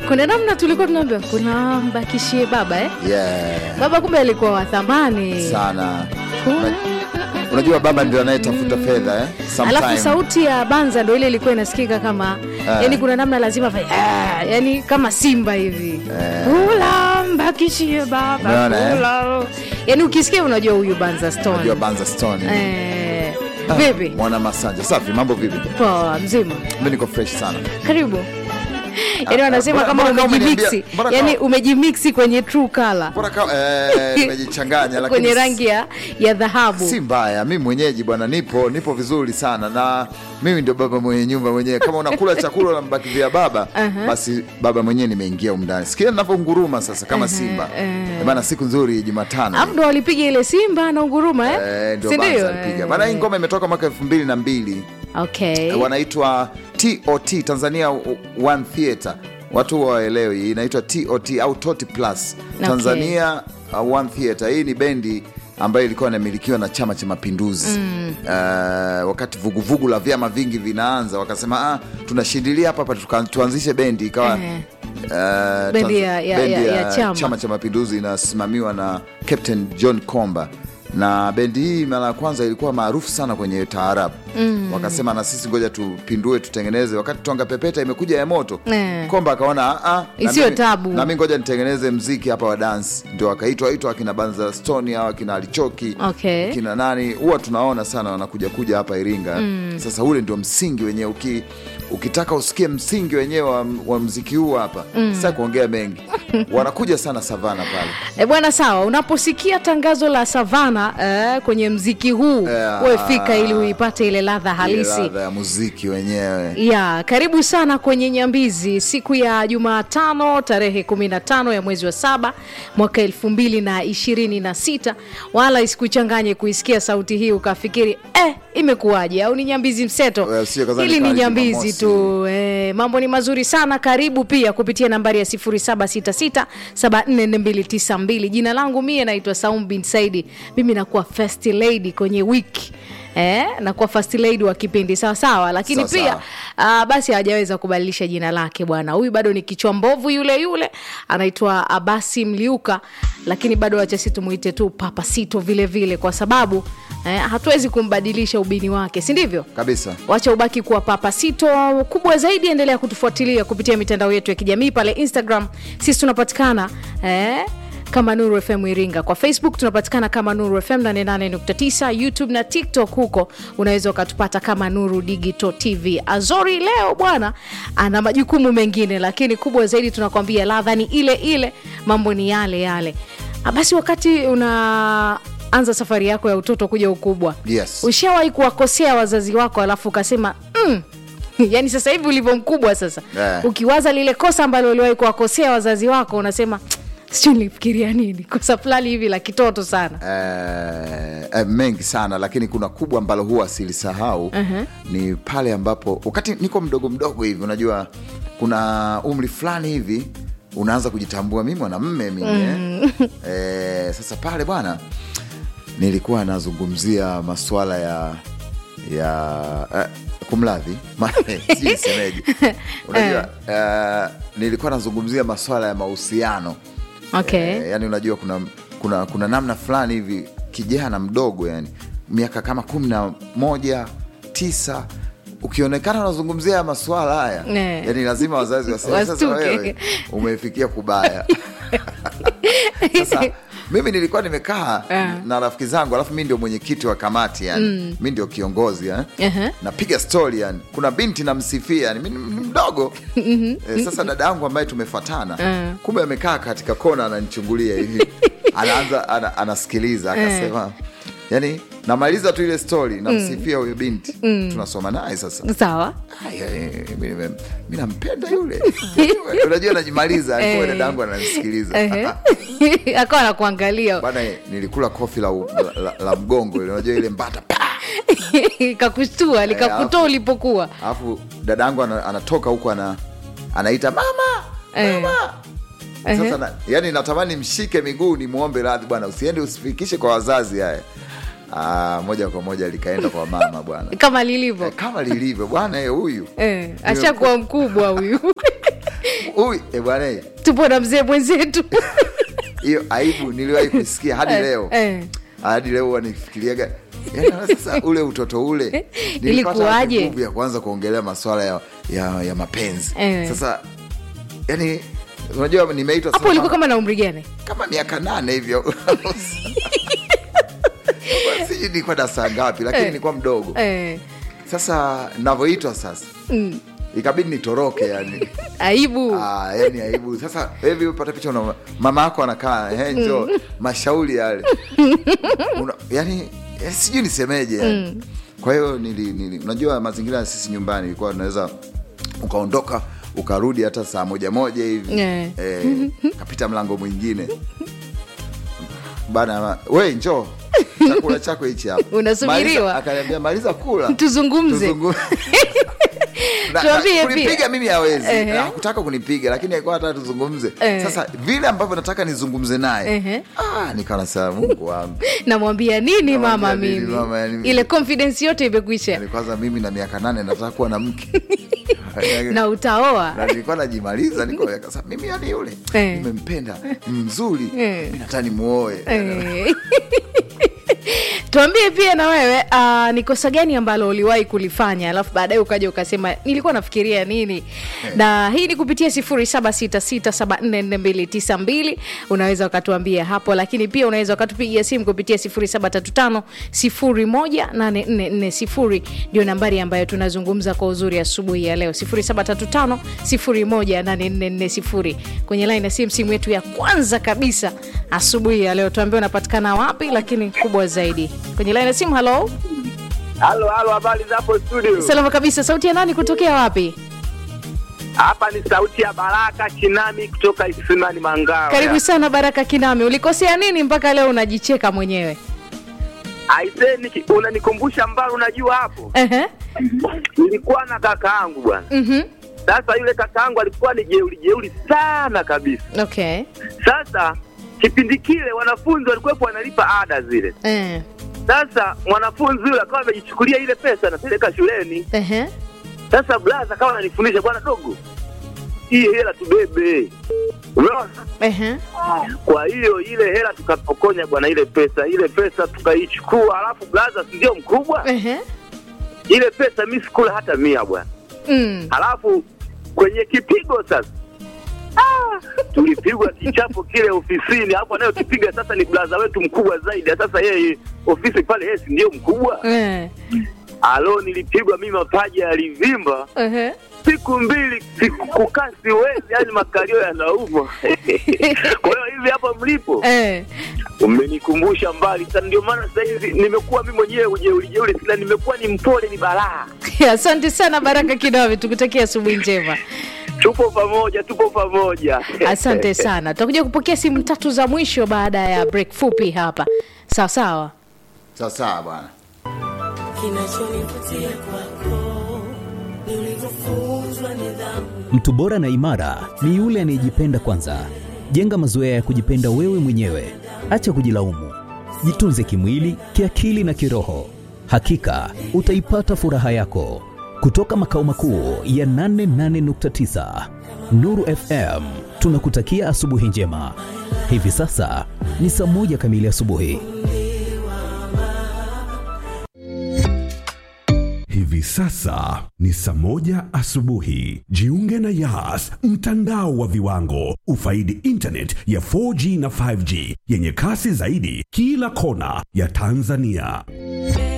kuna namna tulikuwa tunaambia kuna mbakishie baba eh? yeah. baba kumbe alikuwa wa thamani sana Kuna- Una- unajua baba ndio anayetafuta fedha eh? alafu Sometime. sauti ya banza ndo ile ilikuwa inasikika kama Ah. yani kuna namna lazima fa yani kama simba hivi Eh. kula mbakishie baba Umeona, eh? kula yani ukisikia unajua huyu banza stone unajua banza stone eh, Ah, vipi mwana masanja safi mambo vipi poa mzima mi niko fresh sana karibu yani wanasema mbona- kama mbona kama umejimiksi umeniambia- mbona yani kama- umejimiksi kwenye true color bora kama eh, nimejichanganya lakini kwenye rangi ya, ya dhahabu si mbaya mi mwenyeji bwana nipo nipo vizuri sana na mimi ndio baba mwenye nyumba mwenyewe kama unakula chakula na mbakivia baba Aha. basi baba mwenyewe nimeingia umndani sikia navyonguruma sasa kama simba eh. bana siku nzuri jumatano Alafu ndo walipiga ile simba na unguruma eh? Eh, ndio Si Banza ndio? alipiga Eh. maana hii ngoma imetoka mwaka elfu mbili na mbili okay. wanaitwa tot tanzania one theatre watu waelewi inaitwa tot au toti plus Okay. tanzania uh, one theatre hii ni bendi ambayo ilikuwa inamilikiwa na chama cha mapinduzi mm. uh, wakati vuguvugu la vyama vingi vinaanza wakasema ah, tunashindilia hapa hapa tuka- tuanzishe bendi ikawa Eh. uh, Bendi Tanz- ya- ya- bendi ya- ya chama. chama cha mapinduzi inasimamiwa na captain john komba na bendi hii mara ya kwanza ilikuwa maarufu sana kwenye taarabu mm. wakasema na sisi ngoja tupindue tutengeneze wakati tonga pepeta imekuja ya moto Eh. komba akaona "Ah, ah, na Isiwe mimi- tabu." na mi ngoja nitengeneze mziki hapa wa dansi ndio akaitwa itwa akina banza stone au akina alichoki Okay. kina nani huwa tunaona sana wanakuja kuja hapa iringa mm. sasa ule ndio msingi wenyewe uki, ukitaka usikie msingi wenyewe wa, wa mziki huu hapa mm. sa kuongea mengi wanakuja sana savana pale E bwana, sawa. Unaposikia tangazo la Savana eh, kwenye mziki huu Yeah. wewe fika ili uipate ile ladha Ile halisi. ladha ya muziki wenyewe ya karibu sana kwenye Nyambizi siku ya Jumatano tarehe 15 ya mwezi wa saba mwaka elfu mbili na ishirini na sita. Wala isikuchanganye kuisikia sauti hii ukafikiri eh, imekuwaje au ni Nyambizi mseto. Eh, sio kazani Hili ni kali Nyambizi Jumamosi. tu eh, mambo ni mazuri sana. Karibu pia kupitia nambari ya 0766744292. Jina langu mie naitwa Saum bin Saidi, mimi nakuwa first lady kwenye wiki Eh, nakuwa first lady wa kipindi sawa sawa, lakini Sawa, pia sawa. Uh, basi hajaweza kubadilisha jina lake bwana. Huyu bado ni kichwa mbovu yule yule, anaitwa Abasi Mliuka, lakini bado wacha si tumuite tu Papa Sito vile vile, kwa sababu eh, hatuwezi kumbadilisha ubini wake, si ndivyo? kabisa wacha ubaki kuwa Papa Sito. Kubwa zaidi, endelea kutufuatilia kupitia mitandao yetu ya kijamii pale Instagram, sisi tunapatikana eh, kama Nuru FM Iringa. Kwa Facebook tunapatikana kama Nuru FM 88.9, YouTube na TikTok, huko unaweza ukatupata kama Nuru Digital TV. Azori leo bwana ana majukumu mengine, lakini kubwa zaidi tunakwambia ladha ni ile ile, mambo ni yale yale. Ah, Basi wakati una anza safari yako ya utoto kuja ukubwa Yes. ushawahi kuwakosea wazazi wako alafu ukasema mm, yani sasa hivi ulivyo mkubwa sasa Eh. ukiwaza lile kosa ambalo uliwahi kuwakosea wazazi wako unasema sijui nilifikiria nini kosa fulani hivi la kitoto sana eh, eh, mengi sana lakini kuna kubwa ambalo huwa silisahau Mhm. ni pale ambapo wakati niko mdogo mdogo hivi unajua kuna umri fulani hivi unaanza kujitambua mimi mwanamme mimi eh. eh, sasa pale bwana nilikuwa nazungumzia maswala ya ya eh, kumradhi ma- sijui nisemeje unajua eh, nilikuwa nazungumzia maswala ya mahusiano okay. Eh, yani unajua kuna, kuna, kuna namna fulani hivi kijana mdogo yani miaka kama kumi na moja tisa ukionekana unazungumzia maswala haya Eh. yani lazima wazazi waseme sasa Wastuke. wewe umefikia kubaya sasa mimi nilikuwa nimekaa na rafiki zangu alafu mi ndio mwenyekiti wa kamati yani mi ndio kiongozi yani. Aha. napiga stori yani kuna binti namsifia yani mi ni ni mdogo eh, sasa dada yangu ambaye tumefatana kumbe amekaa katika kona ananichungulia hivi anaanza ana, anasikiliza akasema yani namaliza tu ile stori namsifia huyo binti tunasoma naye sasa sawa Aya, eh, mi nime- mi nampenda yule unajua najimaliza alikuwa Eh. dada yangu ananisikiliza Ehe. akawa nakuangalia bana nilikula kofi la, la, la, la mgongo ile unajua ile mbata pa! kakushtua likakutoa alafu- ulipokuwa alafu dada yangu ana, anatoka huku ana, anaita mama Eh. mama sasa na, yani natamani mshike miguu nimwombe radhi bwana usiende usifikishe kwa wazazi haya ah, moja kwa moja likaenda kwa mama bwana kama lilivyo Eh, kama lilivyo bwana eh, huyu eh, ashakuwa mkubwa huyu Uy, eh bwana eh, tupo na mzee mwenzetu hiyo aibu niliwahi kusikia hadi Eh, leo eh. hadi leo wanifikiriaga Yaani, sasa ule utoto ule nilipata Ilikuwaje? nguvu ya kuanza kuongelea maswala ya, ya, ya mapenzi Eh. sasa yani unajua nimeitwa hapo sasa ulikuwa kama na umri gani kama miaka nane hivyo sijui nilikuwa darasa ngapi lakini Eh. nilikuwa mdogo eh, sasa navyoitwa sasa mm, ikabidi nitoroke yani aibu Ah, yani aibu sasa hivi upata picha una mama yako anakaa eh, njo mashauri yale una, yani eh, sijui nisemeje yani. kwa hiyo nili, nili, unajua mazingira ya sisi nyumbani ilikuwa unaweza ukaondoka ukarudi hata saa moja moja hivi Eh. eh, kapita mlango mwingine bana we njoo chakula chako hichi hapa Unasubiriwa. Maliza- akaniambia maliza kula Tuzungumze. Tuzungu- Na- Tuambie na- pia. kunipiga mimi hawezi Ehe. Na hakutaka kunipiga lakini alikuwa hataka tuzungumze Eh. sasa vile ambavyo nataka nizungumze naye Ehe. ah, nikawa nasema mungu wangu namwambia nini Namwambia mama nini mimi mama, yani- ile confidence yote imekwisha yani kwanza mimi na miaka nane nataka kuwa na mke na utaoa na nilikuwa najimaliza niko sasa mimi yani yule Eh. nimempenda mzuri Eh. mi nataka nimuoe Eh. tuambie pia na wewe uh, ni kosa gani ambalo uliwahi kulifanya alafu baadaye ukaja ukasema nilikuwa nafikiria nini na hii ni kupitia 0766744292 unaweza ukatuambia hapo lakini pia unaweza ukatupigia simu kupitia 0735018440 ndio nambari ambayo tunazungumza kwa uzuri asubuhi ya leo 0735018440 kwenye line ya simu simu yetu ya kwanza kabisa asubuhi ya leo tuambie unapatikana wapi lakini kubwa zaidi kwenye line ya simu halo Halo, halo, habari za hapo studio? salama kabisa sauti ya nani kutokea wapi Hapa ni sauti ya Baraka Kinami kutoka Isimani Mangawa. karibu sana baraka kinami ulikosea nini mpaka leo unajicheka mwenyewe Aise, niki- unanikumbusha mbali, unajua hapo Ehe. nilikuwa na kaka yangu bwana. Mhm. Sasa yule kaka yangu alikuwa ni jeuri jeuri sana kabisa. okay Sasa kipindi kile wanafunzi walikuwepo wanalipa ada zile. Eh. Sasa mwanafunzi yule akawa amejichukulia ile pesa anapeleka shuleni. Ehe. Sasa blaza akawa ananifundisha, bwana dogo, hii hela tubebe, umeona Ehe. Kwa hiyo ile hela tukapokonya bwana, ile pesa ile pesa tukaichukua, alafu blaza, si ndio mkubwa, Ehe. ile pesa mi sikula hata mia bwana. Mm. Halafu kwenye kipigo sasa ah, tulipigwa kichapo kile ofisini, hapo anayokipiga sasa ni blaza wetu mkubwa zaidi. Sasa yeye ofisi pale, yeye si ndio mkubwa. Eh. Alo, nilipigwa mimi, mapaja yalivimba Ehe. siku mbili, siku kukaa siwezi, yani makalio yanauma. Kwa hiyo hivi hapa mlipo Eh. umenikumbusha mbali sana, ndio maana sasa hivi nimekuwa mimi mwenyewe ujeuri jeuri, sila nimekuwa ni mpole, ni balaa. asante sana baraka kinami tukutakia asubuhi njema Tupo pamoja, tupo pamoja. asante sana tutakuja kupokea simu tatu za mwisho baada ya break fupi hapa sawa sawa sawasawa bwana Kinachonivutia kwako ni ulivyofunzwa nidhamu. Mtu bora na imara ni yule anayejipenda kwanza. Jenga mazoea ya kujipenda wewe mwenyewe, acha kujilaumu. Jitunze kimwili, kiakili na kiroho. Hakika utaipata furaha yako. Kutoka makao makuu ya 88.9 Nuru FM, tunakutakia asubuhi njema. Hivi sasa ni saa moja kamili asubuhi. Hivi sasa ni saa moja asubuhi. Jiunge na Yas, mtandao wa viwango. Ufaidi internet ya 4G na 5G yenye kasi zaidi kila kona ya Tanzania.